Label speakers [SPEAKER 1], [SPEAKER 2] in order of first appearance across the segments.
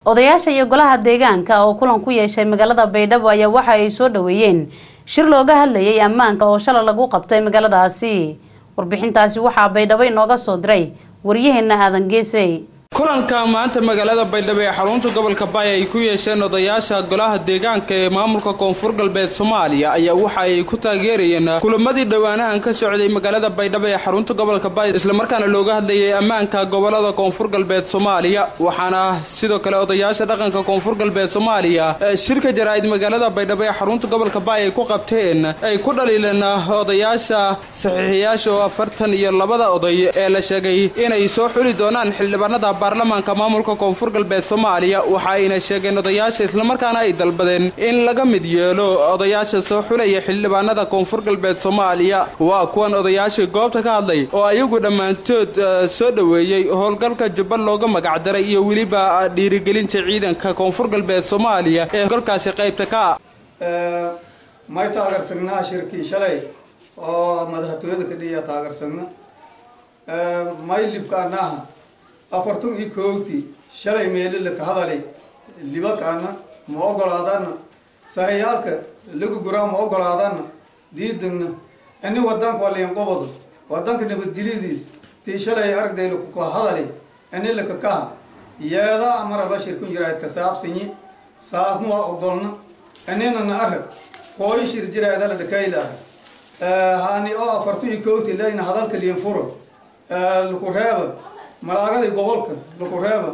[SPEAKER 1] odayaasha iyo golaha deegaanka oo kulan ku yeeshay magaalada baydhabo ayaa waxa ay soo dhaweeyeen shir looga hadlayay ammaanka oo shalay lagu qabtay magaaladaasi warbixintaasi waxaa baydhabo inooga soo diray waryaheena aadan geesey
[SPEAKER 2] kulanka maanta magaalada baydhabo ee xarunta gobolka baay ay ku yeesheen odayaasha golaha deegaanka ee maamulka koonfur galbeed soomaaliya ayaa waxa ay ku taageerayeen kulamadii dhowaanahan ka socday magaalada baydhabo ee xarunta gobolka baay islamarkaana looga hadlayay ammaanka gobolada koonfur galbeed soomaaliya waxaana sidoo kale odayaasha dhaqanka koonfur galbeed soomaaliya shirka jaraa'id magaalada baydhabo ee xarunta gobolka baay ay ku qabteen ay ku dhaliileen odayaasha saxiixiyaasha oo afartan iyo labada oday ee la sheegay inay soo xuli doonaan xildhibaanada baarlamaanka maamulka koonfur galbeed soomaaliya waxa ayna sheegeen odayaasha islamarkaana ay dalbadeen in laga mid yeelo odayaasha soo xulaya xildhibaanada koonfur galbeed soomaaliya waa kuwan odayaashii goobta ka hadlay oo ayagu dhammaantood soo dhoweeyey howlgalka jubba looga magacdaray iyo weliba dhiirigelinta ciidanka koonfur galbeed soomaaliya ee howlgalkaasi qaybta ka
[SPEAKER 3] ah may taageersagnaa shirkii shalay oo madaxtooyada ka dhiya taageersagna may libkaanaha afartan iyo koogtii shalay meelila ka hadalay libakaana ma ogolaadana sahayaalka lagu guraa ma ogolaadana diidagna ini wadanka waliyan qobado wadanka nabadgelyadiis tii shalay aragdayla kuka hadalay ini lakakaha yeeda amara la shirkun jiraahid ka saabsanyi saasna waa ogolna inina arag hooyo shir jiraahidala dhakayla arag hani oo afartan iyo koogtii layna hadalka liyan furo laku reeba malaagada gobolka laku reeba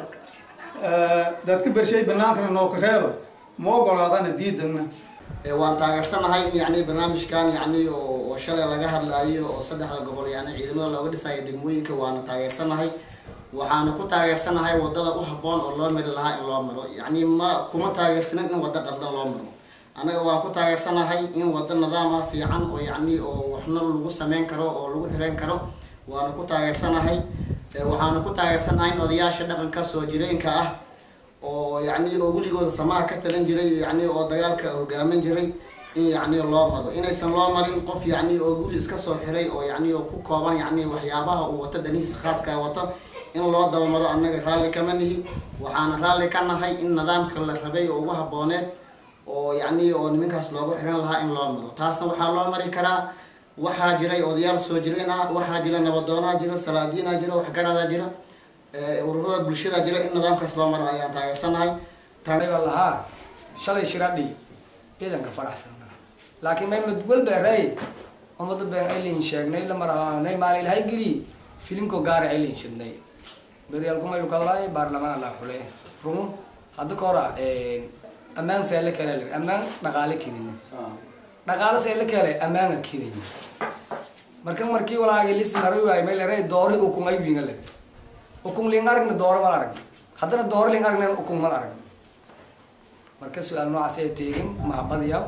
[SPEAKER 3] dadka bershay banaankana nooka reeba ma ogolaadana diidagna
[SPEAKER 4] waan taageersanahay in yani barnaamijkan yani oo shalay laga hadlaayo oo saddexda gobol yani ciidamada looga dhisayo degmooyinka waana taageersanahay waxaana ku taageersanahay wadada u haboon oo loo mari lahaa in loo maro yani ma kuma taageersanin in wado qaldan loo maro anaga waan ku taageersanahay in wado nidaam ah fiican oo yani oo waxna lagu sameyn karo oo lagu xireyn karo waana ku taageersanahay waxaana ku taageersanahay in odayaasha dhaqanka soo jireenka ah oo yani oo weligooda samaha ka talan jiray yani oo dagaalka hogaamin jiray in yani loo maro inaysan loo marin qof yani oo guli iska soo xiray oo yani oo ku kooban yani waxyaabaha uu wato danihiisa khaaska wato in loo dabamaro annaga raalli kama nihi waxaana raalli ka nahay in nidaamka la rabay oo ugu habooneed oo yani oo nimankaas loogu xiran lahaa in loo maro taasna waxaa loo mari karaa waxaa jiray odayaal soo jireen ah waxaa jira nabadoonaa jira salaadiinaa jira waxgaradaa jira ururada bulshada jira in nidaamkaas loo maro ayaan taageersanahay
[SPEAKER 5] baa lahaa shalay shiradhi ciidanka faraxsanaa laakiin may madwal beerey umada been aylayn sheegnay lamaraanay maali ilahay geli filinko gaara aylayn shidnay beryaalkumaylu kadalaay baarlamaan la xule rumu hadda ka hora ammaan seele kale ammaan dhaqaale keliya dhaqaale seele kale ammaana keliya marka markii walaagi lisinaro waay may lere doori ukun ay winga le ukun ling aragna dooro mal arag haddana dooro ling aragna ukun mal arag marka su-aal noocaas ay teegin mahabadiya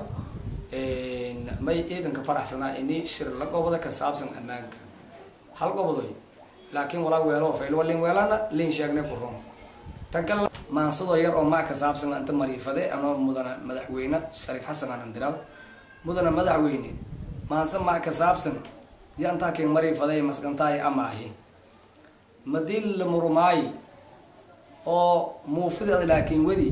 [SPEAKER 5] may ciidanka faraxsanaa ini shir la goboda ka saabsan ammaanka hal gobodoy laakiin walaa weelo fayl ling weelana lin sheegnay ku ron tan kale maansadoo yar oo mac ka saabsan inta mariifade anoo mudana madaxweyne shariif xasan aan andiraw mudana madaxweyne maanse mac ka saabsan yantaa keen mariifaday maskantaay amaahi madii la murumaayi oo muufida laakiin wedi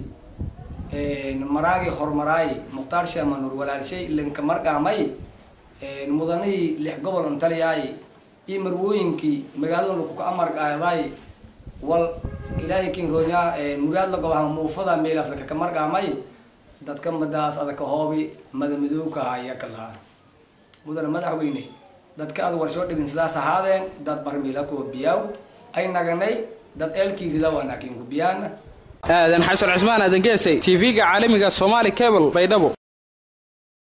[SPEAKER 5] maraagi hormaraayi mukhtaar shamanur walaalshay linka marqaamay mudanihii lix gobol antaliyaay iyo marwooyinkii magaalada lakuka amarqaadaay wal ilaahay kin roonyaa mugaad la gobaha muufada meelaas lakaka marqaamay dadka madaas adaka hoobi madamidowka haya ka lahaa mudana madaxweyne dadka ad warshoo dhigin sidaas ahaadeen dad barmiila kuwa biyaaw ay naganay dad eelkii rida wanaakin ku biyaana
[SPEAKER 2] aadan xasan cismaan aadan geesay tv-ga caalamiga somaali cable baydhabo